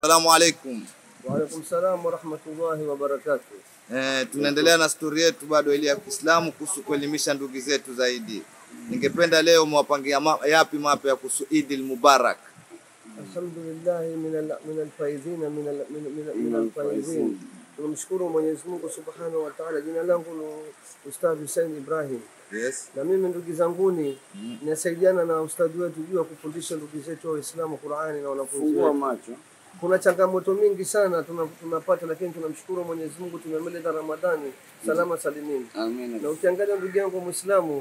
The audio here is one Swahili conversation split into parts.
Assalamu alaikum. Waalaikum salam warahmatullahi wabarakatuh. Eh, tunaendelea na stori yetu bado ile ya Kiislamu kuhusu kuelimisha ndugu zetu zaidi. Ningependa leo mwapangia ma, yapi mapya kuhusu Eid al-Mubarak. Alhamdulillahi min alfaidhina min alfaidhin. Tunamshukuru Mwenyezi Mungu subhanahu wa taala. Jina langu ni Ustadh Hussein Ibrahim, Yes. na mimi ndugu zanguni nasaidiana na ustadhi wetu juu ya kufundisha ndugu zetu Waislamu Qurani na wanafunzi Fungua wetu. macho. Kuna changamoto mingi sana tuna- tunapata, lakini tunamshukuru Mwenyezi Mungu tumemaliza Ramadhani salama salimini. na Amina. ukiangalia ndugu yangu Muislamu,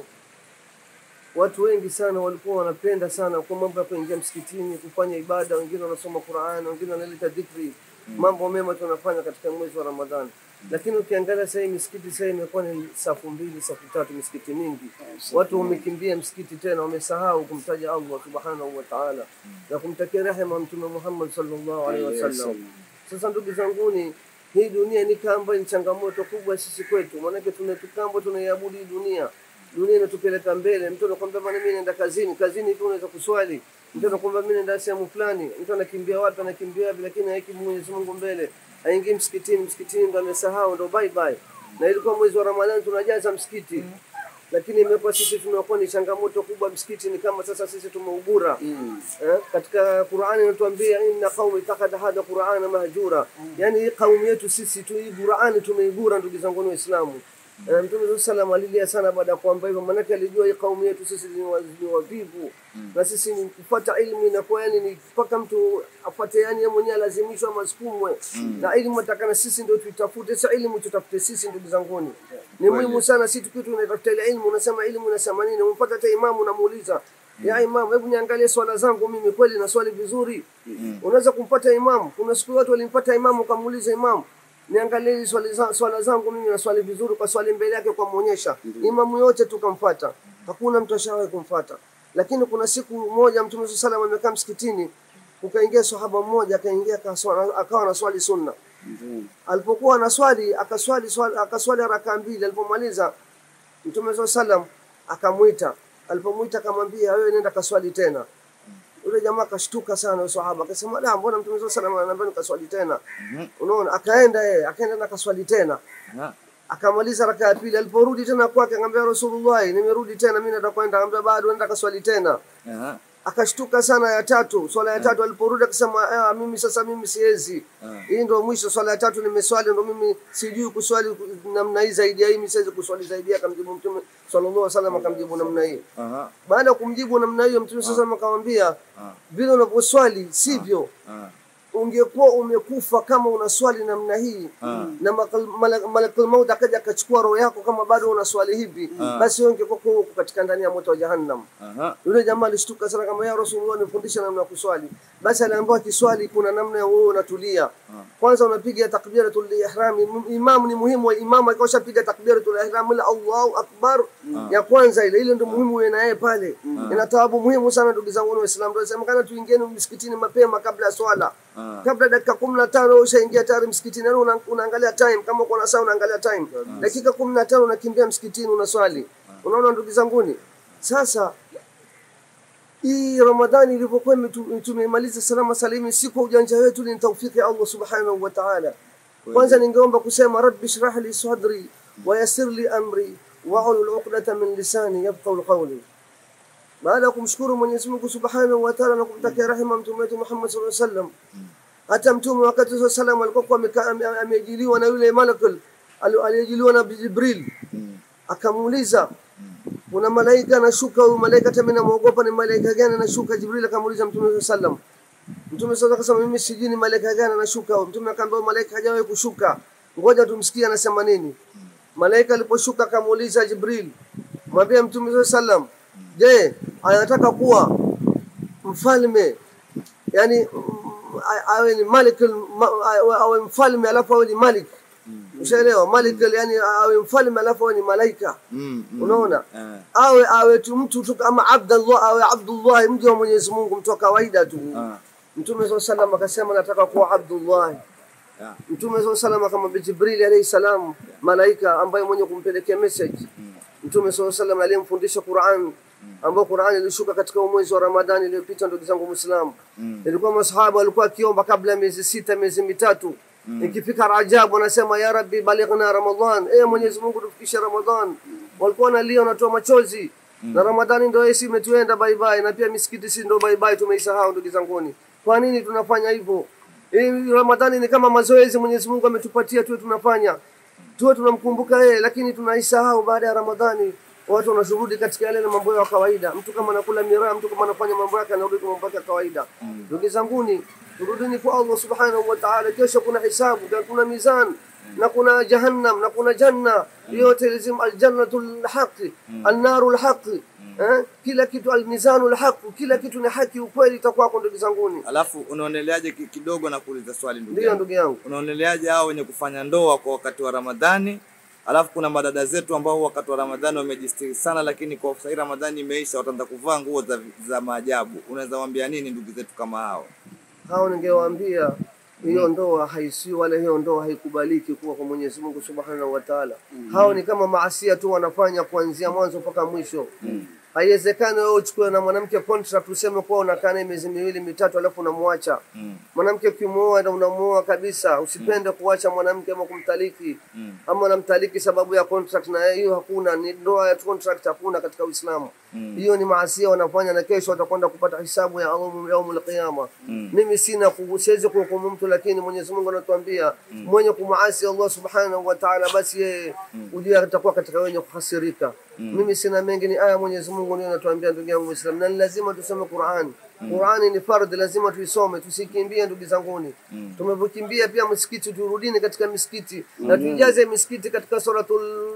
watu wengi sana walikuwa wanapenda sana kwa mambo ya kuingia msikitini kufanya ibada, wengine wanasoma Qur'an, wengine wanaleta dhikri, mambo mema tunafanya katika mwezi wa Ramadhani. Lakini ukiangalia sasa hii misikiti sasa imekuwa ni safu mbili, safu tatu, misikiti mingi. Watu wamekimbia msikiti tena, wamesahau kumtaja Allah subhanahu wa ta'ala na kumtakia rehema Mtume Muhammad sallallahu alaihi wasallam. Sasa ndugu zanguni, hii dunia ni kamba, ni changamoto kubwa sisi kwetu, maanake tunatukamba, tunaiabudu hii dunia. Dunia inatupeleka mbele. Mtu anakwambia bwana, mimi naenda kazini, kazini tu unaweza kuswali. Mtu anakwambia mimi naenda sehemu fulani, mtu anakimbia wapi, anakimbia wapi, lakini haiki Mwenyezi Mungu mbele, haingii msikitini. Msikitini ndo amesahau, ndo bye bye. Na ilikuwa mwezi wa Ramadhani tunajaza msikiti lakini imekuwa sisi tunakuwa ni changamoto kubwa. Msikiti ni kama sasa sisi tumeugura eh, katika Qur'ani inatuambia inna qaumi ittakhadha hadha qur'ana mahjura, yani hii kaumu yetu sisi tu hii Qur'ani tumeigura, ndugu zangu Waislamu. Eh, Mtume sallam alilia sana baada ya kuamba hivyo, maanake alijua hii kaumu yetu sisi ni wa- ni wavivu na sisi ni kupata ilmu inakuwa yani ni mpaka mtu apate yani yeye mwenyewe alazimishwa masukumwe na ilmu atakana sisi ndio tuitafute. Sasa ilmu tutafute sisi, ndugu zanguni, ni muhimu sana. Si tukiwa tunatafuta ile ilmu, unasema ilmu unasema nini? Umpata hata imamu unamuuliza ya imamu, hebu niangalie swala zangu mimi, kweli na swali vizuri? Unaweza kumpata imamu. Kuna siku watu walimpata imamu, kamuuliza imamu niangalie hizi swali za, swala zangu mimi na swali vizuri, kwa swali mbele yake kwa imamu yote tukamfata, hakuna mtu ashawahi kumfata. Lakini kuna siku moja Mtume SAW salam amekaa msikitini, ukaingia sahaba mmoja akaingia akaswa- akawa na swali sunna. Alipokuwa anaswali akaswali swali- akaswali raka mbili, alipomaliza Mtume SAW salam akamwita, alipomwita akamwambia, wewe nenda kaswali tena. Yule jamaa akashtuka sana, yule sahaba akasema, la, mbona Mtume SAW salam ananiambia nikaswali tena? Unaona, akaenda yeye akaenda na kaswali tena Ha. akamaliza raka ya pili. Aliporudi tena kwake akamwambia Rasulullah, nimerudi tena mimi nataka kwenda. Akamwambia bado, nenda kaswali tena. Aha. Akashtuka sana ya tatu, swala ya tatu. Aliporudi akasema ah, mimi sasa mimi siwezi, hii ndio mwisho, swala ya tatu nimeswali, ndio mimi sijui kuswali namna hii zaidi ya hii, mimi siwezi kuswali zaidi. ya Akamjibu Mtume sallallahu alaihi wasallam, akamjibu namna hii. Aha. Baada ya kumjibu namna hiyo, Mtume sallallahu alaihi wasallam akamwambia vile unavyoswali sivyo Ah. ungekuwa umekufa kama unaswali namna hii na makal- malak- malakul maut akaja akachukua roho yako kama bado unaswali hivi, basi wewe ungekuwa huko katika ndani ya moto wa jahannam. Aha. Yule jamaa alishtuka sana, kama ya Rasulullah, nifundisha namna ya kuswali. Basi aliambiwa kiswali kuna namna ya wewe unatulia. Kwanza unapiga takbiratul ihram. Imam ni muhimu, imam akishapiga takbiratul ihram la Allahu akbar ya kwanza ile ile ndio muhimu wewe na yeye pale. Ina thawabu muhimu sana ndugu zangu Waislamu. Ndio sema kana tuingieni msikitini mapema kabla ya swala. Kabla dakika 15 ushaingia tayari msikitini, yani una, unaangalia time kama uko na saa unaangalia time. Dakika 15 unakimbia msikitini unaswali. Unaona ndugu zanguni? Sasa hii Ramadhani ilivyokuwa imetu- tumemaliza salama salimi, si kwa ujanja wetu, ni taufiki ya Allah subhanahu wa ta'ala. Kwanza ningeomba kusema rabbi shrah li sadri wa yassir li amri wahlul uqdata min lisani yafqahu qawli. Baada ya kumshukuru Mwenyezi Mungu subhanahu wa ta'ala na kumtakia rehema mtume wetu Muhammad sallallahu alaihi wasallam, hata mtume wakati wa salam alikuwa amekaa- ame- ameajiliwa na yule malakul ali- aliajiliwa na Jibril, akamuuliza kuna malaika anashuka, huyu malaika hata mimi namuogopa, ni malaika gani anashuka? Jibril akamuuliza Mtume sallallahu alaihi wasallam. Mtume sasa akasema mimi sijui ni malaika gani anashuka. Mtume akamwambia huyu malaika hajawahi kushuka, ngoja tumsikie anasema nini. Malaika aliposhuka akamuuliza Jibril, mwambie Mtume sallallahu alaihi wasallam, je, anataka kuwa mfalme yani mm, a- awe ni malik ma- awe- awe mfalme alafu awe ni malik ushaelewa malik yani awe mfalme alafu awe ni malaika Mm, mm. unaona Eh. awe awe tu mtu tu kama Abdullah awe Abdullah mja wa Mwenyezi Mungu mtu wa kawaida tu Ah. Mtume SAW salam akasema nataka kuwa Abdullah Yeah. Mtume SAW salam akamwambia Jibril alayhi salam malaika ambaye mwenye kumpelekea message Mtume SAW salam aliyemfundisha Qur'an ambao Qur'ani ilishuka katika mwezi wa Ramadhani iliyopita, ndugu zangu Muislamu. Mm. Ilikuwa masahaba walikuwa akiomba kabla ya miezi sita, miezi mitatu. Ikifika Rajab wanasema ya Rabbi balighna Ramadhan, eh Mwenyezi Mungu tufikishe Ramadhan. Walikuwa wanalia wanatoa machozi. Na Ramadhani ndio hii imetuenda bye bye, na pia misikiti si ndio bye bye, tumeisahau ndugu zanguni. Kwa nini tunafanya hivyo? Hii Ramadhani ni kama mazoezi Mwenyezi Mungu ametupatia tuwe tunafanya tuwe tunamkumbuka yeye, lakini tunaisahau baada ya Ramadhani. Watu wanashughuli katika yale na mambo yao ya kawaida. Mtu kama anakula miraa, mtu kama anafanya mambo yake, anarudi kwa mambo yake ya kawaida. Ndugu zanguni, turudini kwa Allah subhanahu wa ta'ala. Kesho kuna hisabu, na kuna mizan na kuna jahannam na kuna janna. Yote lazima aljannatu lhaqi, annaru lhaqi, eh, kila kitu almizanu lhaqi, kila kitu ni haki, ukweli itakuwako. Ndugu zanguni, Alafu unaoneleaje ki- kidogo na kuuliza swali ndugu ndiyo yangu. ndugu yangu. Unaoneleaje hao wenye kufanya ndoa kwa wakati wa Ramadhani? Alafu kuna madada zetu ambao wakati wa Ramadhani wamejistiri sana, lakini kwa sasa Ramadhani imeisha, wataanza kuvaa nguo za, za maajabu. Unaweza waambia nini ndugu zetu kama hao? hao ningewaambia hiyo ndoa haisi wala hiyo ndoa haikubaliki kuwa kwa Mwenyezi Mungu Subhanahu wa Ta'ala. Hao ni kama maasia tu wanafanya kuanzia mwanzo mpaka mwisho. Haiwezekani wewe uchukue na mwanamke contract useme kuwa unakaa naye miezi miwili mitatu alafu unamwacha. Mm. Mwanamke ukimuoa na unamuoa kabisa, usipende kuacha mwanamke ama kumtaliki Mm. ama unamtaliki sababu ya contract, na hiyo hakuna, ni ndoa ya contract, hakuna katika Uislamu. Hiyo ni maasia wanafanya, na kesho watakwenda kupata hisabu ya Allah yaumul qiyama. Mimi sina ku- siwezi kuhukumu mtu, lakini Mwenyezi Mungu anatuambia mwenye kumuasi Allah subhanahu wa ta'ala, basi yeye ujue atakuwa katika wenye kuhasirika. Mimi sina mengi, ni aya Mwenyezi Mungu ndio anatuambia, ndugu yangu Muislam, na ni lazima tusome Qur'an. Qur'ani ni fardhi, lazima tuisome, tusikimbie ndugu zanguni. Tumevyokimbia pia msikiti, turudini katika misikiti na tuijaze misikiti katika suratul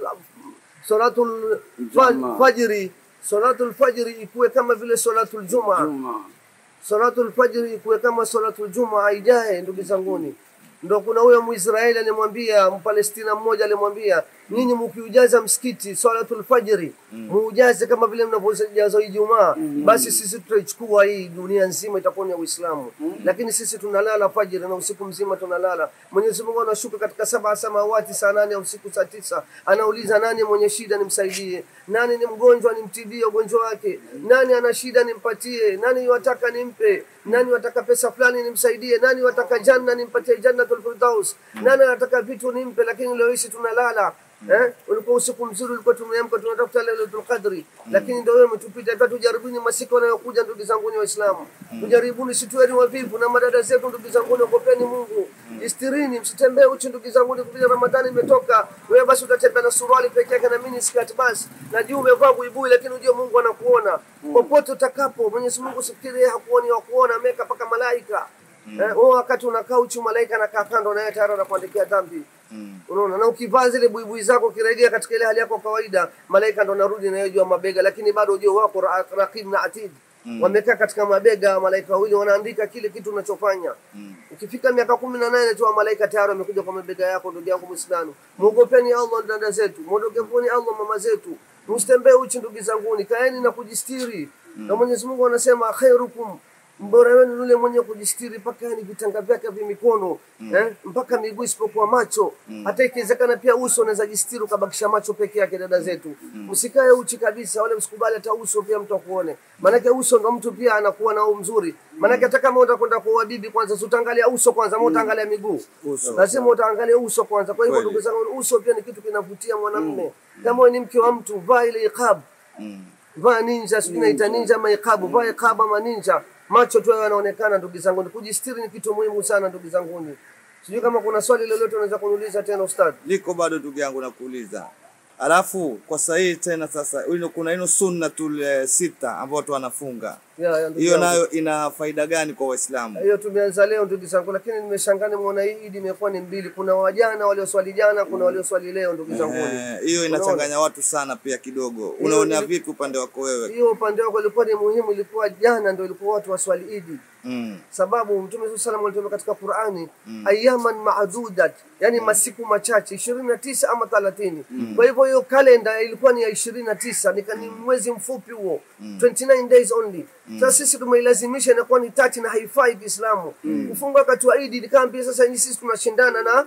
suratul fa- Juma. fajri, suratul fajri ikuwe kama vile suratul jumaa Juma. salatul fajri ikuwe kama salatul juma ijae ndugu zanguni ndo kuna huyo mwisraeli alimwambia mpalestina mmoja alimwambia nyinyi mkiujaza msikiti salatul fajri muujaze kama vile mnavyojaza ijumaa basi sisi tutaichukua hii dunia nzima itakuwa ni ya uislamu lakini sisi tunalala fajri na usiku mzima tunalala mwenyezi mungu anashuka katika saba samawati saa nane ya usiku saa tisa anauliza nani mwenye shida nimsaidie nani ni mgonjwa nimtibie ugonjwa wake nani ana shida nimpatie nani wataka nimpe nani wataka pesa fulani nimsaidie nani wataka janna nimpatie jannatul firdaus nani anataka vitu nimpe lakini leo hizi tunalala Eh, ulikuwa usiku mzuri, ulikuwa tumeamka tunatafuta Lailatul Qadri, lakini ndio wewe umetupita. Hata tujaribuni masiku yanayokuja, ndugu zangu ni Waislamu, tujaribuni, situeni wavivu na madada zetu, ndugu zangu, ogopeni Mungu, istirini, msitembee uchi, ndugu zangu, kupitia Ramadhani imetoka. Wewe basi utatembea na suruali peke yake na mini skirt basi, na juu umevaa buibui, lakini ujue Mungu anakuona popote utakapo. Mwenyezi Mungu sifikiri hakuoni, wakuona, ameweka mpaka malaika Eh, wewe wakati unakaa uchi, malaika anakaa kando, naye tayari anakuandikia dhambi. Unaona, na ukivaa zile buibui zako ukirejea katika ile hali yako ya kawaida, malaika ndo narudi na yeye juu ya mabega, lakini bado ujue wako ra- raqib na atid wamekaa katika mabega malaika wawili wanaandika kile kitu unachofanya. Ukifika miaka kumi na nane tu wa malaika tayari wamekuja kwa mabega yako. Ndugu yangu Muislamu, muogopeni Allah dada zetu, muogopeni Allah mama zetu, msitembee uchi ndugu zanguni, kaeni na kujistiri. Na Mwenyezi Mungu anasema khairukum mbora wenu yule mwenye kujistiri mpaka yani vitanga vyake vya mikono eh, mpaka miguu isipokuwa macho. Hata ikiwezekana pia uso unaweza jistiri ukabakisha macho peke yake. Dada zetu, msikae uchi kabisa, wala msikubali hata uso pia mtu akuone, maanake uso ndo mtu pia anakuwa nao mzuri. Maanake hata kama utakwenda kwa bibi kwanza, si utaangalia uso kwanza, ama utaangalia miguu? Uso. Lazima utaangalia uso kwanza. Kwa hivyo Kweli. ndugu zangu, uso pia ni kitu kinavutia mwanamume. Kama wewe ni mke wa mtu, vaa ile iqab vaa ninja, sijui naita ninja ama iqabu, vaa iqabu ama ninja, macho tu yawe yanaonekana. Ndugu zangu, kujistiri ni kitu muhimu sana, ndugu zangu. Sijui kama kuna swali lolote unaweza kuniuliza tena ustadhi. liko bado ndugu yangu nakuuliza. Alafu kwa sahihi tena sasa, ino- kuna ino sunnatul eh, sita ambao watu wanafunga, Ya, ya, ndugu hiyo yangu. nayo ina faida gani kwa Waislamu? hiyo tumeanza leo ndugu zangu, lakini nimeshangaa nimeona hii Idi imekuwa ni mbili. Kuna wajana walioswali jana, kuna walioswali leo, ndugu zangu. Eh, hiyo inachanganya watu sana pia kidogo. Unaona ili- vipi upande wako wewe? Hiyo upande wako ilikuwa ni muhimu, ilikuwa jana ndio ilikuwa watu waswali Idi. Mm. sababu mtume saa salam alituambia katika qurani ayaman maadudat yani masiku machache ishirini na tisa ama thelathini kwa hivyo hiyo kalenda ilikuwa ni ya ishirini na tisa ni ni mwezi mfupi huo 29 days only sasa sisi tumeilazimisha inakuwa ni tati na haifai kiislamu kufunga wakati wa idi nikaa pia sasa ni sisi tunashindana na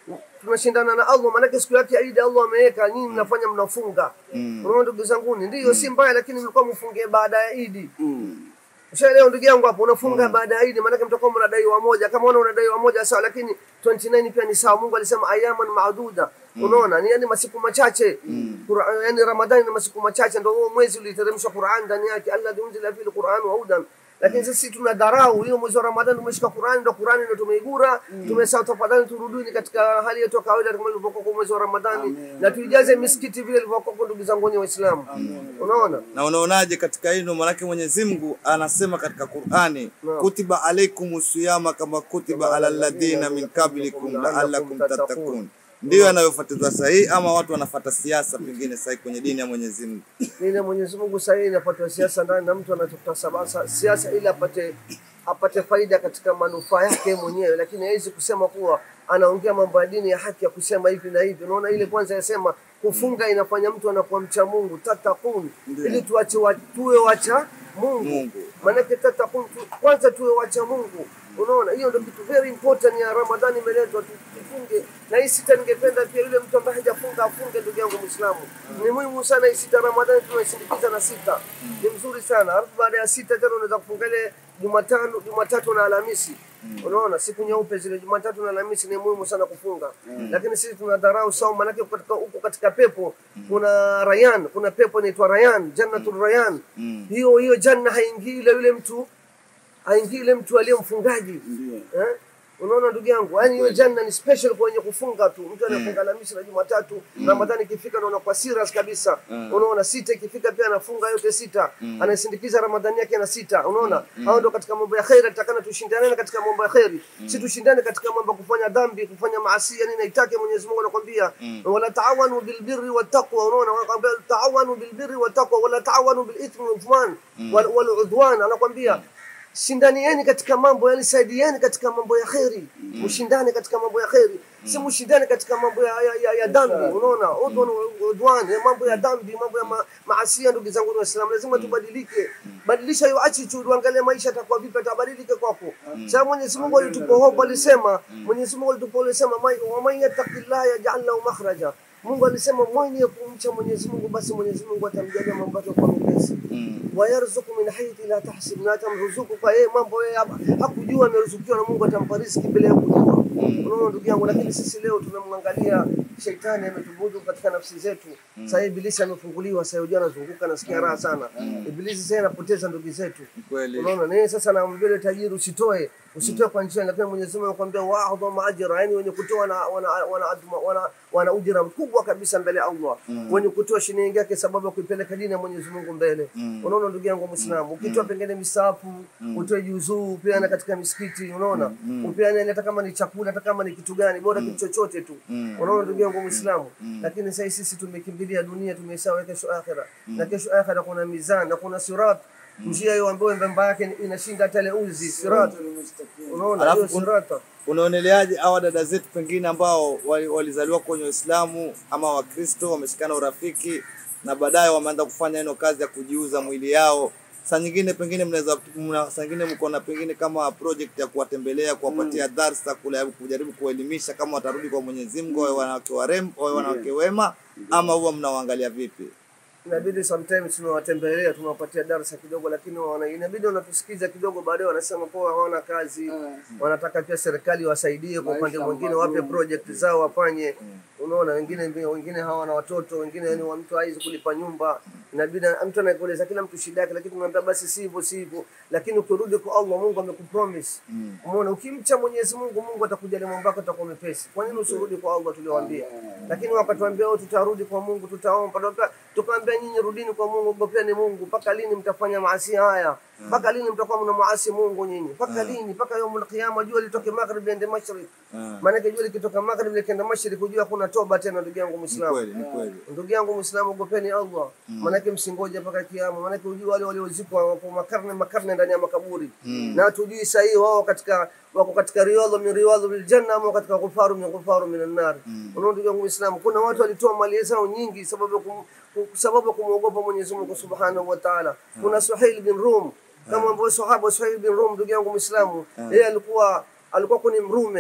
tunashindana na Allah, maanake siku yake ya Idi Allah ameweka nyinyi mnafanya mnafunga. Unaona ndugu zanguni, ndiyo si mbaya, lakini mlikuwa mfunge baada ya Idi. Ushaelewa ndugu yangu hapo, unafunga baada ya Idi, maanake mtakuwa mnadaiwa moja. Kama una unadaiwa moja sawa, lakini 29 pia ni sawa. Mungu alisema ayaman maaduda, unaona ni yani masiku machache. Qur'an, yani Ramadhani ni masiku machache, ndio huo mwezi uliteremshwa Qur'an ndani yake, alladhi unzila fihi alquran wa hudan lakini sisi tuna dharau hiyo mwezi wa Ramadhani tumeshika Qur'ani ndio Qur'ani ndio tumeigura tumesahau tafadhali turudini katika hali yetu ya kawaida kama ilivyokuwa kwa mwezi wa Ramadhani na tuijaze misikiti vile ilivyokuwa kwa ndugu zangu wenye Waislamu unaona Na unaonaje katika hilo? Maanake Mwenyezi Mungu anasema katika Qur'ani, Naam. kutiba alaikum siyama kama kutiba ala alladhina min qablikum la'allakum tattaqun. Ndiyo yanayofuatizwa sahihi, ama watu wanafuata siasa pengine sahihi kwenye dini ya Mwenyezi Mungu? Dini ya Mwenyezi Mungu sasa hii inapata siasa ndani na mtu anatafuta sabasa siasa ili apate apate faida katika manufaa yake mwenyewe, lakini hawezi kusema kuwa anaongea mambo ya dini ya haki ya kusema hivi na hivi. Unaona, ile kwanza yasema kufunga inafanya mtu anakuwa mcha Mungu, tatakun, Ndiyo. ili tuache wa, tuwe wacha Mungu, Mungu. maanake tatakun tu, kwanza tuwe wacha Mungu. Unaona, hiyo ndio kitu very important ya Ramadhani imeletwa tu- tufunge, na hii sita ningependa pia yule mtu ambaye hajafunga afunge, ndugu yangu Muislamu. Ni muhimu sana hii sita Ramadhani tunaisindikiza na sita, ni mzuri sana. Alafu baada ya sita tena unaweza kufunga ile Jumatano, Jumatatu na Alhamisi. Unaona, siku nyeupe zile Jumatatu na Alhamisi ni muhimu sana kufunga, lakini sisi tunadharau saumu, maanake katika huko katika pepo kuna Rayan, kuna pepo inaitwa Rayan, Jannatul Rayan. Hiyo hiyo janna haingii ile yule mtu haingii ile mtu aliye mfungaji eh? Unaona ndugu yangu, yaani hiyo janna ni special kwa wenye kufunga tu. Mtu anafunga Alhamisi na Jumatatu, Ramadhani ikifika ndio anakuwa serious kabisa. Unaona, sita ikifika pia anafunga yote sita, anasindikiza Ramadhani yake na sita. Unaona, hao ndio katika mambo ya khairi, tutakana tushindane katika mambo ya khairi, si tushindane katika mambo ya kufanya dhambi, kufanya maasi. Yani naitake Mwenyezi Mungu anakuambia wala taawanu bilbirri wattaqwa. Unaona, anakuambia taawanu bilbirri wattaqwa wala taawanu bilithmi waludwan wal wal udwan, anakuambia shindanieni katika mambo yani saidieni katika mambo ya kheri mshindane katika mambo ya kheri si mshindane katika mambo ya, ya, ya, ya dhambi unaona udwan udwan ya mambo ya dhambi mambo ya ma, maasia ndugu zangu wa Islam lazima tubadilike badilisha hiyo attitude uangalie maisha atakuwa vipi atabadilike kwako sasa Mwenyezi Mungu alitupa hope alisema Mwenyezi Mungu alitupa alisema wa man yattaqillaha yaj'al lahu makhraja Mungu alisema mwenye kumcha Mwenyezi Mungu basi Mwenyezi Mungu atamjalia mambo yake kwa mepesi wayarzuku min haithu la tahsib, na atamruzuku kwa yeye mambo yeye hakujua ameruzukiwa na Mungu atampa riziki bila ya kujua. Unaona ndugu yangu, lakini sisi leo tunamwangalia shetani ametubudu katika nafsi zetu. Sasa ibilisi amefunguliwa, sasa yeye anazunguka, anasikia raha sana. Ibilisi sasa anapoteza ndugu zetu. Kweli. Unaona, na yeye sasa anamwambia yule tajiri usitoe, usitoe kwa njia, lakini Mwenyezi Mungu anakuambia wa'dhamu ajra, yani wenye kutoa na wana wana adma- wana, wana ujira mkubwa kabisa mbele ya Allah. Wenye kutoa shilingi yake sababu ya kuipeleka dini ya Mwenyezi Mungu mbele. Unaona ndugu yangu Muislamu, ukitoa pengine misafu, utoe juzuu, upeane katika misikiti, unaona? Upeane hata kama ni chakula, hata kama ni kitu gani, bora kitu chochote tu. Unaona ndugu yangu Muislamu, lakini sasa sisi tumekimbilia dunia, tumesahau kesho akhera. Na kesho akhera kuna mizani na kuna sirat njia hiyo ambayo mbamba yake inashinda hata ile uzi sirat. Unaona Alafu hiyo kun- sirata. Unaoneleaje hawa dada zetu pengine ambao wali- walizaliwa kwenye Uislamu ama Wakristo wameshikana urafiki na baadaye wameanza kufanya ino kazi ya kujiuza mwili yao. Saa nyingine pengine mnaweza mna, saa nyingine mko na pengine kama project ya kuwatembelea, kuwapatia darsa, kula- kujaribu kuelimisha kama watarudi kwa Mwenyezi Mungu, wawe wanawake warembo, wawe wanawake wema, ama huwa mnawaangalia vipi? inabidi sometimes tunawatembelea tunawapatia darasa kidogo, lakini wana, inabidi wanatusikiza kidogo, baadaye wanasema kuwa hawana kazi, wanataka pia serikali wasaidie kwa upande mwingine, wape project zao wafanye. Unaona, wengine wengine hawana watoto, wengine ni wa mtu haizi kulipa nyumba, inabidi mtu anakueleza kila mtu shida yake, lakini tunamwambia basi si hivyo, si hivyo. Lakini ukirudi kwa Allah, Mungu amekupromise. Umeona, ukimcha Mwenyezi Mungu, Mungu atakujalia mambo yako atakuwa mepesi. Kwa nini usirudi kwa Allah tuliowaambia? Lakini wakatuambia oh, tutarudi kwa Mungu, tutaomba, tuka- tukaambia nyinyi rudini kwa Mungu, ogopeni Mungu. Mpaka lini mtafanya maasi haya? Mpaka lini mtakuwa mnamwasi Mungu nyinyi? Mpaka lini? Mpaka yaumul qiyama, jua litoke maghrib liende mashriq. Maanake jua likitoka maghrib likienda mashriq, hujua kuna toba tena, ndugu yangu Ni Muislamu. kweli, ni kweli. Ndugu yangu Muislamu, ogopeni Allah, maanake msingoje mpaka kiama, maanake hujua wale waliozikwa wapo makarne makarne ndani ya makaburi na hatujui sahii wao katika wako katika riwadha min riwadha bil janna ama katika ghufaru min ghufaru min annar. Unaona ndugu yangu Muislamu, kuna watu walitoa mali zao nyingi sababu ya kum, ku- sababu ya kumwogopa Mwenyezi Mungu Subhanahu wa Ta'ala. Kuna Suhail bin Rum kama ambao sahaba Suhail bin Rum, ndugu yangu Muislamu, yeye alikuwa alikuwa kuni mrume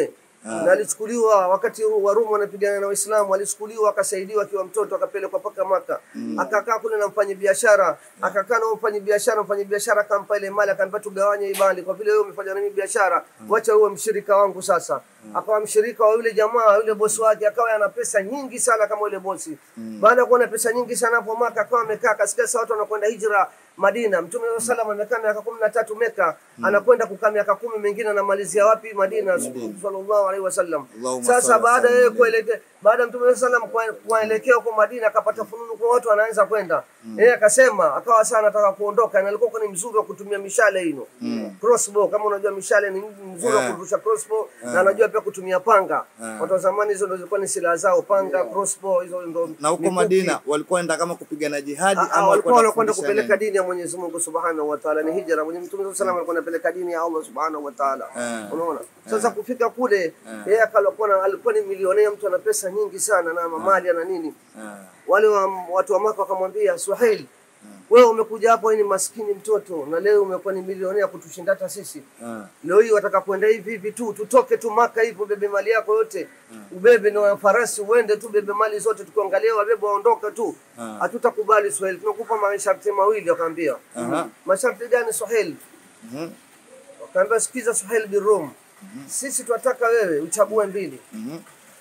na alichukuliwa wakati Warumi wanapigana na Waislamu, alichukuliwa akasaidiwa akiwa mtoto akapelekwa mpaka Maka, akakaa kule na mfanyabiashara, akakaa na mfanyabiashara, mfanyabiashara akampa ile mali, akamwambia tugawanye hii mali, kwa vile wewe umefanya na mimi biashara, wacha uwe mshirika wangu sasa. Akawa mshirika wa yule jamaa, yule bosi wake, akawa ana pesa nyingi sana kama yule bosi. Baada ya kuwa na pesa nyingi sana hapo Maka, akawa amekaa kasikia sasa watu wanakwenda hijra Madina. Mtume sallallahu alaihi wasallam amekaa miaka kumi na tatu Meka, anakwenda kukaa miaka kumi mengine anamalizia wapi? Madina, sallallahu alaihi wasallam. Allahumma Sasa salli baada ya yeye sallam. kuelekea baada ya Mtume sallallahu alaihi wasallam kua- kuelekea huko Madina, akapata fununu kwa watu wanaanza kwenda yeye akasema, akawa sana anataka kuondoka, na alikuwa ni mzuri wa kutumia mishale hino crossbow. Kama unajua mishale ni mzuri wa Eh. kurusha crossbow, na anajua pia kutumia panga. Eh. Watu wa zamani hizo ndio zilikuwa ni silaha zao, panga, crossbow, hizo ndio Na huko mikuki. Madina walikuwa wanaenda kama kupigana jihadi Ah, ama ah, walikuwa wanakwenda kufundisha kupeleka neno? dini ya Mwenyezi Mungu Subhanahu wa Ta'ala, ni hijra. Mwenye Mtume sallallahu alaihi wasallam alikuwa anapeleka dini ya Allah Subhanahu wa Ta'ala. Eh. Unaona? Sasa kufika kule yeye akalikuwa na- alikuwa ni milionea, mtu ana pesa nyingi sana na mamali na nini. Eh, Wale wa, watu wa Maka wakamwambia Suhail, wewe umekuja hapo wewe ni maskini mtoto na leo umekuwa ni milionea kutushinda hata sisi. eh, Leo hii wataka kwenda hivi hivi tu, tutoke tu Maka hivyo, ubebe mali yako yote, ubebe na farasi uende tu, bebe mali zote, tukiangalia wabebe waondoke tu, Ah. hatutakubali Swahili, tunakupa masharti mawili. Wakaambia Aha. masharti gani Swahili? mhm, Wakaambia sikiza Swahili birum, sisi tunataka wewe uchague mbili, mhm,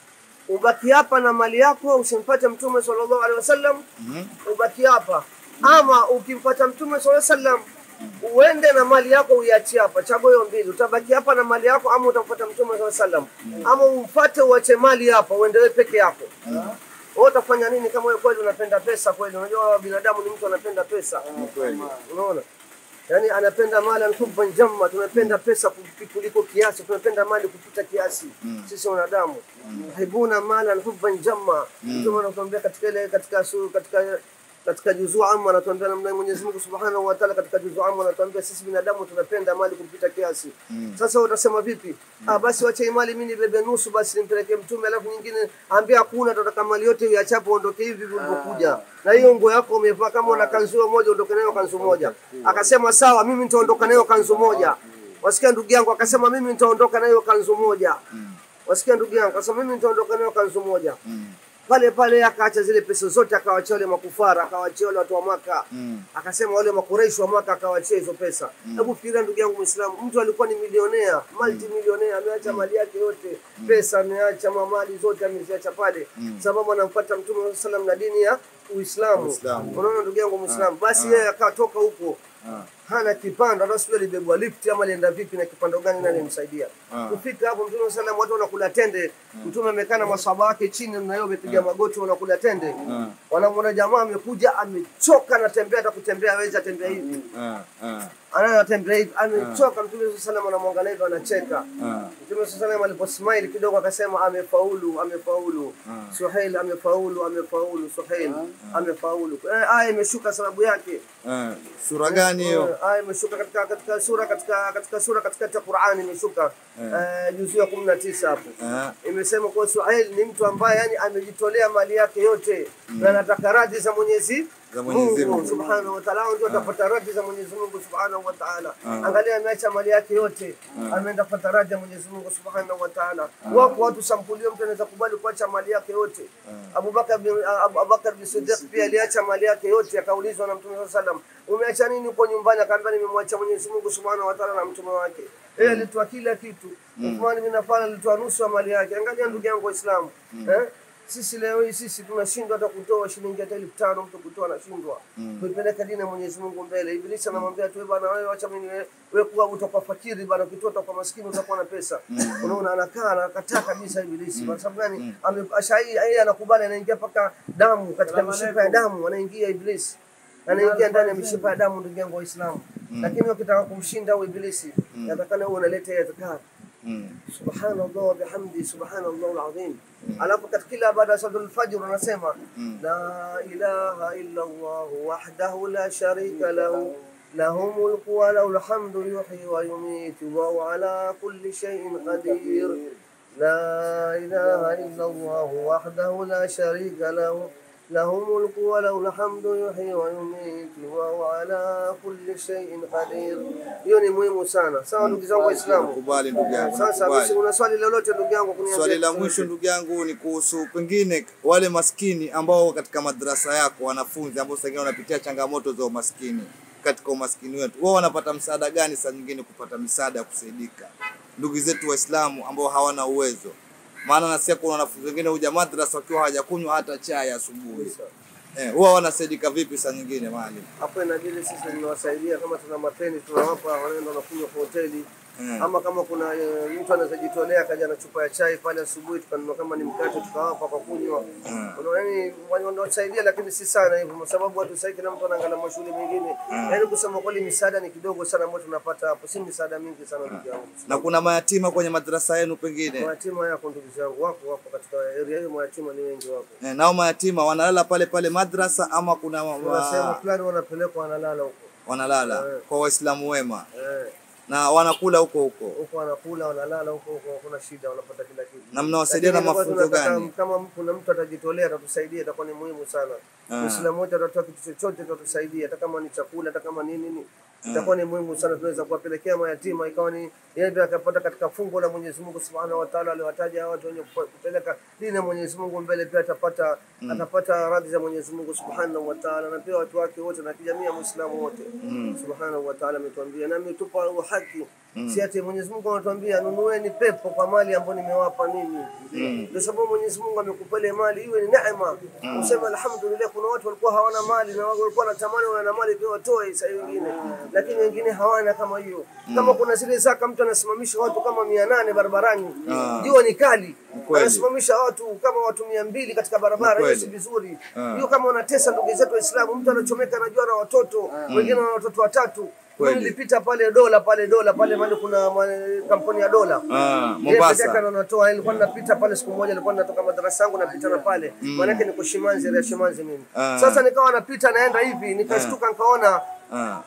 ubaki hapa na mali yako, usimpate Mtume sallallahu alaihi wasallam, mhm. ubaki hapa, ama ukimpata Mtume sallallahu alaihi wasallam uende na mali yako uiachie hapa. Chagua hiyo mbili, utabaki hapa na mali yako ama utampata Mtume sallallahu alaihi wasallam, ama umfuate uache mali hapa uende wewe peke yako. Wewe utafanya nini kama wewe kweli unapenda pesa kweli? Unajua binadamu ni mtu anapenda pesa, Ni kweli. unaona Yaani anapenda mali anhubban jamma, tunapenda pesa kupi- kuliko kiasi, tunapenda mali kupita kiasi sisi wanadamu. Yuhibbuna mala hubban jamma. Mtume anatuambia katika ile katika su, katika katika juzuu amma anatuambia namna Mwenyezi Mungu Subhanahu wa Ta'ala katika juzuu amma anatuambia sisi binadamu tunapenda mali kupita kiasi. Sasa utasema vipi? Ah, basi wacha hii mali mimi nibebe nusu basi nimpelekee mtume, alafu nyingine ambia hakuna, tunataka mali yote uiachapo uondoke hivi hivi ulivyokuja. Na hiyo nguo yako umevaa kama una kanzu hiyo moja uondoke nayo kanzu moja. Akasema sawa, mimi nitaondoka nayo kanzu moja. Wasikia ndugu yangu akasema mimi nitaondoka nayo kanzu moja. Wasikia ndugu yangu akasema mimi nitaondoka nayo kanzu moja. Pale pale akaacha zile pesa zote akawachia wale makufara, akawachia wale watu wa Maka. Akasema wale makureishi wa Maka akawachia hizo pesa. Hebu fikiria ndugu yangu Muislamu, mtu alikuwa ni milionea, multi milionea, ameacha mali yake yote, pesa ameacha, mamali zote ameziacha pale, sababu anamfuata Mtume sallallahu alaihi wasallam na dini ya Uislamu. Uislamu. Unaona ndugu yangu Muislamu, basi yeye akatoka huko Ah. hana kipando, hata sijui alibebwa lift ama alienda vipi na kipando gani, nani alimsaidia Ah. kufika hapo. Mtume sallam, watu wanakula tende, Mtume amekaa na maswahaba wake chini, na yeye amepiga magoti, wanakula tende. Ah. Wanamwona jamaa amekuja, amechoka, anatembea, hata kutembea hawezi, atembea hivi, Ah, ah, anatembea hivi, amechoka. Mtume sallam anamwangalia hivi, anacheka. ah. Mtume sallam aliposmile kidogo akasema, amefaulu, amefaulu, Suhail amefaulu, amefaulu, Suhail amefaulu. Eh, Aya imeshuka sababu yake Ah. Sura gani hiyo? Eh, aya imeshuka katika katika sura katika katika sura katika Qur'ani imeshuka eh, juzuu ya 19 hapo. Ah. Imesema kuwa Suhail ni mtu ambaye yani amejitolea mali yake yote na anataka radhi za Mwenyezi Za Mwenyezi Mungu Mungu. Subhanahu wa Ta'ala, ndio atapata radhi za Mwenyezi Mungu Subhanahu wa Ta'ala. Angalia, ameacha mali yake yote, ameenda kupata radhi ya Mwenyezi Mungu Subhanahu wa Ta'ala. Wako watu sampulio, mtu anaweza kubali kuacha mali yake yote. Abubakar bin Abu Abubakar bin Siddiq pia aliacha mali yake yote, akaulizwa na Mtume sallallahu alaihi wasallam, umeacha nini huko nyumbani? Akaambia, nimemwacha Mwenyezi Mungu Subhanahu wa Ta'ala na mtume wake. Yeye alitoa kila kitu. Uthman bin Affan alitoa nusu ya mali yake. Angalia ndugu yangu Waislamu, eh sisi leo hii sisi tunashindwa hata kutoa shilingi hata elfu tano mtu kutoa anashindwa kuipeleka dini ya Mwenyezi Mungu mbele. Ibilisi anamwambia tu "Eh bana, wewe acha mimi wewe wewe kuwa utakuwa fakiri bana, ukitoa utakuwa maskini, utakuwa na pesa. Unaona, anakaa anakataa kabisa Ibilisi. Kwa sababu gani? Ame- ashai yeye anakubali, anaingia mpaka damu katika mishipa ya damu, anaingia Ibilisi anaingia ndani ya mishipa ya damu, ndugu yangu Waislamu. Lakini ukitaka kumshinda huyo Ibilisi, yatakana uwe unaleta adhkar Mm. subhanallah wa bihamdi subhanallah alazim. Alafu katika kila baada ya salatul fajr unasema la ilaha illa Allah wahdahu la sharika lahu له ملك وله الحمد يحيي ويميت وهو على كل شيء قدير لا إله إلا الله وحده لا شريك له له الملك وله الحمد يحيي ويميت وهو على كل شيء قدير. Hiyo ni muhimu sana. Sawa ndugu zangu Waislamu. Nakubali ndugu yangu. Sasa nakubali. basi una swali lolote ndugu yangu kuniambia? Swali la mwisho ndugu yangu ni kuhusu pengine wale maskini ambao wako katika madrasa yako, wanafunzi ambao saa ingine wanapitia changamoto za umaskini katika umaskini wetu, wao wanapata msaada gani saa nyingine kupata misaada ya kusaidika? Ndugu zetu Waislamu ambao hawana uwezo, maana nasikia kuna wanafunzi wengine huja madrasa wakiwa hawajakunywa hata chai asubuhi. Eh, huwa wanasaidika vipi saa nyingine mahali? hapo inabidi sisi tunawasaidia kama tuna mapeni tunawapa, wanaenda wanakunywa kwa hoteli Mm. ama kama kuna e, mtu anaweza jitolea akaja na chupa ya chai pale asubuhi, tukanunua kama ni mkate tukawapa kwa kunywa. Mm. Unaona, yani wanawasaidia, lakini si sana hivyo, kwa sababu watu sasa kila mtu anaangalia mashule mengine. Yani kusema kweli, misaada ni kidogo sana ambayo tunapata hapo, si misaada mingi sana ndugu yangu. Na kuna mayatima kwenye madrasa yenu pengine Mayatima yako ndugu zangu wako wapo katika area hiyo, mayatima ni wengi wako. eh, nao mayatima wanalala pale pale madrasa ama kuna wa- Kuna sehemu wa, fulani wanapelekwa wanalala huko wanalala Eh. kwa Waislamu wema eh, na wanakula huko huko huko wanakula wanalala huko huko, hakuna shida, wanapata kila kitu. na mnawasaidia na Lakini ilikuwa mafunzo tunataka gani? Kama kuna mtu atajitolea atatusaidia, itakuwa ni muhimu sana. Ah. Muislamu wote atatoa kitu chochote, atatusaidia, hata kama ni chakula, hata kama ni nini, itakuwa ni muhimu sana. Tunaweza kuwapelekea mayatima, ikawa ni yeye ndio akapata katika fungo la Mwenyezi Mungu Subhanahu wa Ta'ala, aliwataja hawa watu wenye kupa- kupeleka dini ya Mwenyezi Mungu mbele, pia atapata atapata radhi za Mwenyezi Mungu Subhanahu wa Ta'ala, na pia watu wake wote na kijamii ya Muislamu wote. Subhanahu wa Ta'ala ametuambia na ametupa haki si ati Mwenyezi Mungu anatuambia nunueni pepo kwa mali ambayo nimewapa ninyi. Ndio sababu Mwenyezi Mungu amekupa ile mali iwe ni neema. Useme alhamdulillah. Kuna watu walikuwa hawana mali na walikuwa wanatamani wana mali pia watoe saa wengine, lakini wengine hawana kama hiyo. Kama kuna zile zaka, mtu anasimamisha watu kama mia nane barabarani, Ah. jua ni kali, kweli. anasimamisha watu kama watu mia mbili katika barabara, hiyo kweli. si vizuri. Ah. Hiyo kama wanatesa ndugu zetu Waislamu, mtu anachomeka anajua na watoto wengine wana watoto watatu. Kweli. Nilipita pale dola pale dola pale mahali kuna ma- kampuni ya dola Ah, Yeye peke yake Mombasa. ndo anatoa. Nilikuwa napita pale siku moja, nilikuwa natoka madarasa yangu napita na pale, maanake niko Shimanzi, area Shimanzi mimi. Ah. Sasa nikawa napita naenda hivi, nikashtuka nikaona Ah,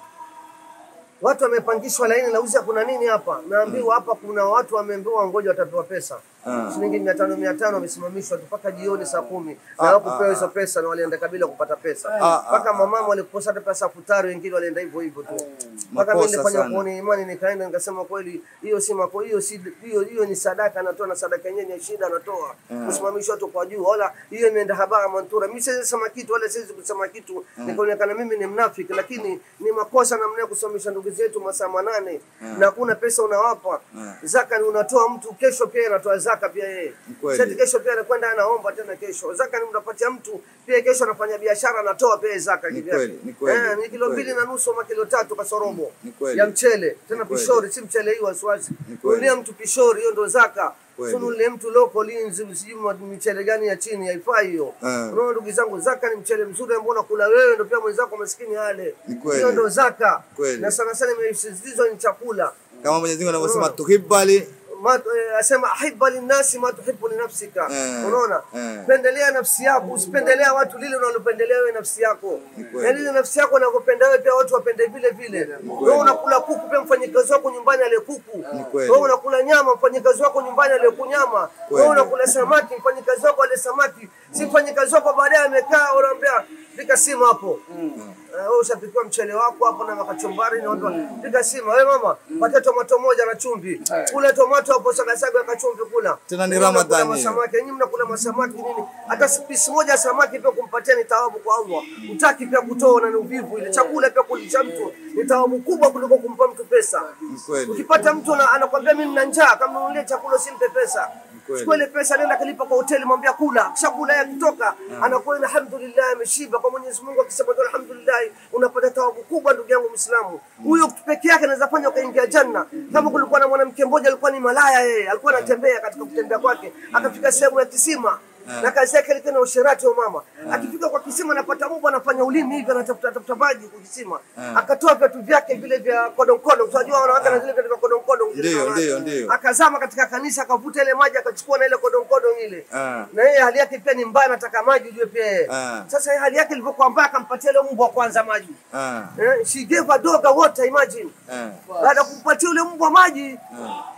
watu wamepangishwa laini, nauliza kuna nini hapa? Naambiwa hapa kuna watu wameambiwa ngoja watapewa pesa Ah. shilingi mia tano mia tano wamesimamishwa tu mpaka jioni saa kumi Ah, na hawakupewa ah, hizo pesa na walienda kabila kupata pesa Ah, mpaka mamama walikosa hata pesa futari, wengine walienda hivyo hivyo tu mpaka mimi Makosa nilifanya sana. kuona imani, nikaenda nikasema kweli, hiyo si mako, hiyo si hiyo hiyo ni sadaka anatoa, na sadaka yenyewe ni shida anatoa kusimamishwa tu kwa juu, wala hiyo imeenda habara mantura. Mimi siwezi kusema kitu wala siwezi kusema kitu nikaonekana mimi ni mnafiki, lakini ni makosa namna ya kusimamisha ndugu zetu masaa manane na hakuna pesa unawapa zaka, ni unatoa mtu kesho pia anatoa zaka pia yeye Ni kweli. Sasa kesho pia anakwenda anaomba tena kesho. Zaka ni unapatia mtu pia kesho anafanya biashara anatoa pia zaka Ni kivyake. kweli, ni kweli, Eh, ni ni kilo kweli. mbili na nusu ama kilo tatu kasorobo Ni kweli. ya mchele tena kweli. pishori, si mchele hii wasiwasi. Ni kweli. Nunulia mtu pishori, hiyo ndo zaka. Kweli. Sio nunulie mtu loko linzi, sijui ma- michele gani ya chini haifai hiyo. Eh. Unaona ndugu zangu, zaka ni mchele mzuri ambao unakula wewe, ndo pia mwenzako maskini ale. Ni kweli. Hiyo ndo zaka. Kweli. Na sana sana imesisitizwa ni chakula. kama Mwenyezi Mungu anavyosema tuhibali Ma- eh, asema ahibba linnasi ma tuhibbu linafsika. Eh, Unaona, eh. pendelea nafsi yako, usipendelea watu lile unalopendelea wewe nafsi yako, Ni kweli. na lile nafsi yako unakopenda wewe pia watu wapende vile vile. Wewe unakula kuku, pia mfanyikazi wako nyumbani ale kuku. kweli. Wewe unakula nyama, mfanyikazi wako nyumbani ale kunyama. Kweli. Wewe unakula samaki, mfanyikazi wako ale samaki. Si mfanyikazi wako baadaye amekaa unaambia pika simu hapo. Eh, wewe ushapikiwa mchele wako hapo na makachumbari na watu pika simu. Wewe mama, pata tomato moja na chumvi. Kula tomato hapo saga saga ya chumvi kula. Tena ni Nyinyi mnakula Ramadhani. masamaki, nyinyi mnakula masamaki nini? Hata pisi moja ya samaki pia kumpatia ni thawabu kwa Allah. Utaki pia kutoa na ni uvivu ile. Chakula pia kulisha mtu ni thawabu kubwa kuliko kumpa mtu pesa. Ni kweli. Ukipata mtu ana- anakwambia mimi nina njaa, kama ununulie chakula usimpe pesa. kweli. Chukua ile pesa nenda kalipa kwa hoteli, mwambia kula. Chakula yake kutoka anakuwa alhamdulillah ameshiba kwa Mwenyezi Mungu, akisema tu alhamdulillah, unapata thawabu kubwa, ndugu yangu Muislamu. Huyo peke yake anaweza fanya ukaingia janna. Kama kulikuwa na mwanamke mmoja alikuwa ni malaya, yeye alikuwa anatembea katika kutembea kwake, akafika sehemu ya kisima na kazi yake ilikuwa na usherati wa mama. Akifika kwa kisima anapata mbu anafanya ulimi hivi anatafuta tafuta maji kwa kisima. Akatoa viatu vyake vile vya kodonkodo. Unajua wanawake na zile viatu vya kodonkodo. Ndio, ndio, ndio. Akazama katika kanisa akavuta ile maji akachukua na ile kodonkodo ile. Ah. Na yeye hali yake pia ni mbaya anataka maji ujue pia yeye. Ah. Sasa yeye hali yake ilivyokuwa mbaya akampatia ile mbwa kwanza maji. Ah, Eh, she gave a dog a water imagine. ah, Baada ya kumpatia ule mbwa maji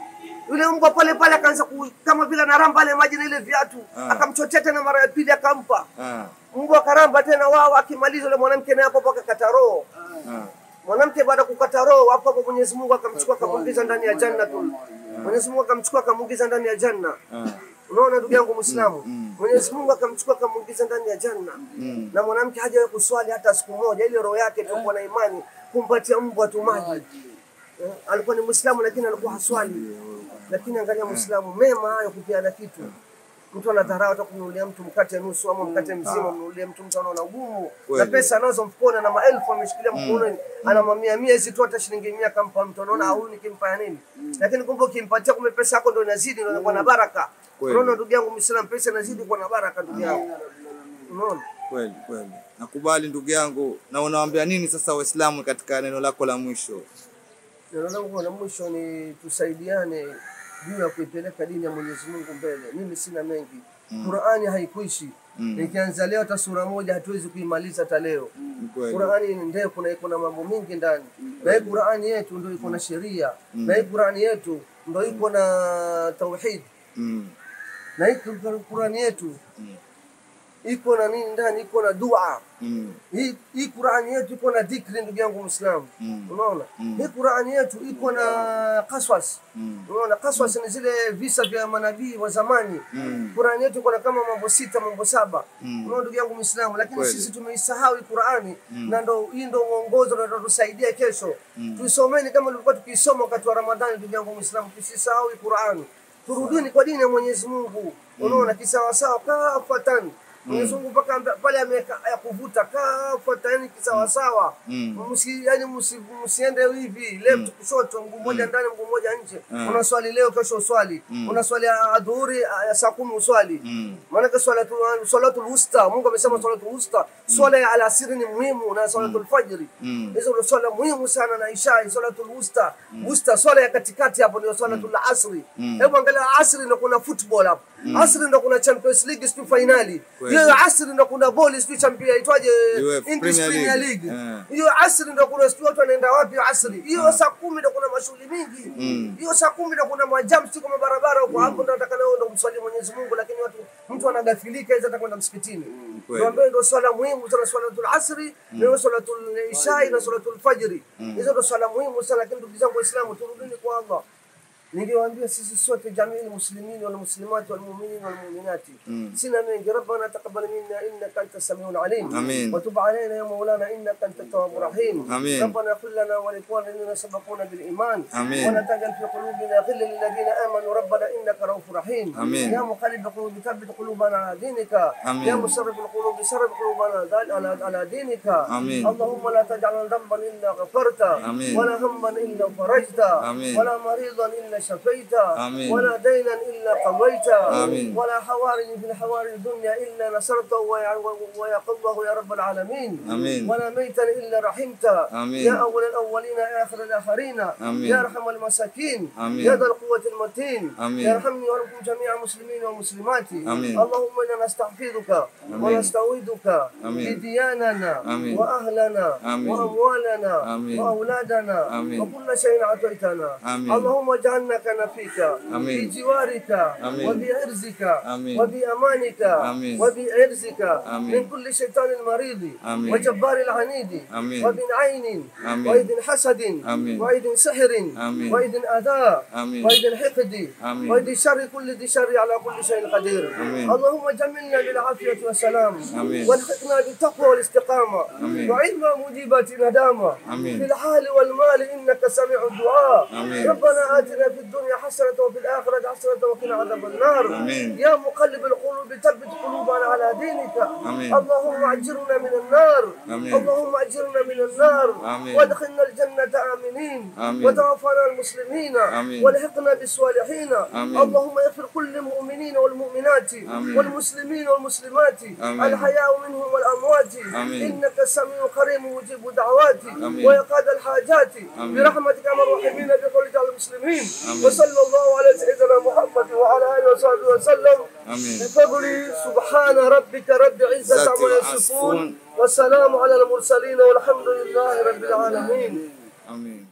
yule mbwa pale pale akaanza ku, kama vile anaramba ile maji na ile viatu Ah. akamchotea tena mara ya pili akampa Ah, mbwa akaramba tena wao akimaliza yule mwanamke naye hapo hapo akakata roho ah, mwanamke baada ya kukata roho hapo hapo Mwenyezi Mungu akamchukua akamuingiza ndani ya janna tu Mwenyezi Mungu akamchukua akamuingiza ndani ya janna ah, unaona ndugu yangu Muislamu mm. Mwenyezi Mungu akamchukua akamuingiza ndani ya janna mm. na mwanamke hajawahi kuswali hata siku moja ile roho yake ilikuwa na imani kumpatia mbwa tu maji Eh, alikuwa ni Muislamu lakini alikuwa haswali lakini angalia Muislamu mema hayo kupeana kitu mtu anadharau hata kumnunulia mtu mkate nusu ama mkate mzima mnunulie mtu mtu anaona ugumu na Kweli. pesa anazo mfukoni na maelfu ameshikilia mkononi ana mamia mia hizi tu hata shilingi mia kampa mtu anaona huyu nikimpa ya nini lakini kumbe ukimpatia kumbe pesa yako ndio inazidi ndio inakuwa na baraka Kweli. unaona ndugu yangu Muislamu pesa inazidi kuwa na baraka ndugu yangu unaona Kweli kweli, nakubali ndugu yangu. Na unawaambia nini sasa Waislamu katika neno lako la mwisho? Neno langu la mwisho ni tusaidiane juu ya kuipeleka dini ya Mwenyezi Mungu mbele. Mimi sina mengi. Qur'ani haikuishi. Mm. Nikianza leo hata sura moja hatuwezi kuimaliza hata leo. Ni kweli. Qur'ani ni ndefu na iko na mambo mengi ndani. Na hii Qur'ani yetu ndio iko na sheria. Na hii Qur'ani yetu ndio iko na tauhid. Mm. Na hii Qur'ani yetu iko na nini ndani? Iko na dua. Mm. Hii hii Qur'ani yetu iko na dhikri, ndugu yangu Muislamu. Mm. Unaona? Mm. Hii Qur'ani yetu iko na qaswas. Mm. Unaona, qaswas ni zile visa vya manabii wa zamani. Mm. Qur'ani yetu iko na kama mambo sita, mambo saba. Mm. Unaona ndugu yangu Muislamu, lakini Kweli. sisi tumeisahau hii Qur'ani na ndo hii ndo mwongozo na utatusaidia kesho. Tuisomeni kama tulikuwa tukisoma wakati wa Ramadhani, ndugu yangu Muislamu, tusisahau hii Qur'ani. Turudini kwa dini ya Mwenyezi Mungu. Unaona, kisawasawa kafatan Mwenyezi Mungu mpaka amba- pale ameweka ya kuvuta kafata, yani kisawasawa. Mm. Msi, yani msi, msiende hivi left kushoto, mguu mmoja ndani, mguu mmoja nje. Mm. Unaswali leo, kesho uswali. Unaswali adhuhuri ya saa kumi uswali. Mm. Maanake swalatu swalatul wusta, Mungu amesema swalatul wusta. Swala ya alasiri ni muhimu na swalatul fajri. Mm. Hizo ndio swala muhimu sana na isha, swalatul wusta. Wusta swala ya katikati hapo ndio swalatul asri. Hebu angalia asri ndio kuna football hapo. Asri ndio kuna Champions League sio finali. Kweli. Hiyo asri ndio kuna ball sio champion itwaje UEFA English Premier Premier League. League. Eh. Hiyo asri ndio kuna sio watu wanaenda wapi asri. Hiyo saa kumi ndio kuna mashughuli mingi. Mm. Hiyo saa kumi ndio kuna majam sio kama barabara huko hapo ndio nataka leo ndio mswali Mwenyezi Mungu lakini watu mtu anagafilika hizo atakwenda msikitini. Kweli. Ndio ambayo ndio swala muhimu sana swalatul asri na swalatul isha na swalatul fajri. Hizo ndio swala muhimu sana lakini ndugu zangu Waislamu turudini kwa Allah. Ningewaambia sisi sote jamii muslimin wal muslimat wal mu'minin wal mu'minati sina mengi rabbana taqabbal minna innaka antas samiul alim Amin. wa tub alayna ya maulana innaka antat tawwabur rahim Amin. ربنا اغفر لنا ولإخواننا الذين سبقونا بالإيمان Amin. ولا تجعل في قلوبنا غلا للذين آمنوا ربنا إنك رؤوف رحيم Amin. يا مقلب القلوب ثبت قلوبنا على دينك Amin. يا مصرف القلوب صرف قلوبنا دال- على على دينك Amin. اللهم لا تجعل ذنبا إلا غفرت Amin. ولا هما إلا فرجت Amin. ولا مريضا إلا شفيت Amin. ولا دينا إلا قضيت Amin. ولا حوارج في الحوارج الدنيا إلا نصرته ويع- ويقضه يا رب العالمين Amin. ولا ميتا إلا رحمت Amin. يا أول الأولين يا آخر الآخرين Amin. يا أرحم المساكين Amin. يا ذا القوة المتين Amin. يا ارحمني وارحم جميع المسلمين والمسلمات Amin. اللهم إنا نستحفظك ونستعوذك Amin. بدياننا Amin. وأهلنا Amin. وأموالنا Amin. وأولادنا Amin. وكل شيء أعطيتنا Amin. اللهم اجعلنا كنفيك Amin. في جوارك Amin. وبعرزك Amin. وبأمانك Amin. وبعرزك Amin. من كل شيطان مريض Amin. وجبار العنيد Amin. وبن عين Amin. وإذن حسد Amin. وإذن سحر Amin. وإذن أذى Amin. وإذن حقد Amin. وإذن شر كل ذي شر على كل شيء قدير Amin. اللهم جملنا بالعافية والسلام Amin. والحقنا بالتقوى والاستقامة Amin. وعلم مجيبات ندامة Amin. في الحال والمال إنك سميع الدعاء Amin. ربنا آتنا في الدنيا حسنة وفي الآخرة حسنة وقنا عذاب النار Amin. يا مقلب القلوب ثبت قلوبنا على دينك Amin. اللهم أجرنا من النار Amin. اللهم أجرنا من النار Amin. وادخلنا الجنة آمنين Amin. وتوفنا المسلمين Amin. والحقنا بالصالحين Amin. اللهم اغفر كل المؤمنين والمؤمنات Amin. والمسلمين والمسلمات Amin. الحياء منهم والأموات Amin. إنك السميع قريب مجيب دعوات Amin. ويقاد الحاجات Amin. برحمتك يا الراحمين بقولك على المسلمين Amin. وصلى الله على سيدنا محمد وعلى آله وصحبه وسلم Amin. بفضل سبحان ربك رب العزة ذات عما العصفون. يصفون والسلام على المرسلين والحمد لله رب العالمين Amin.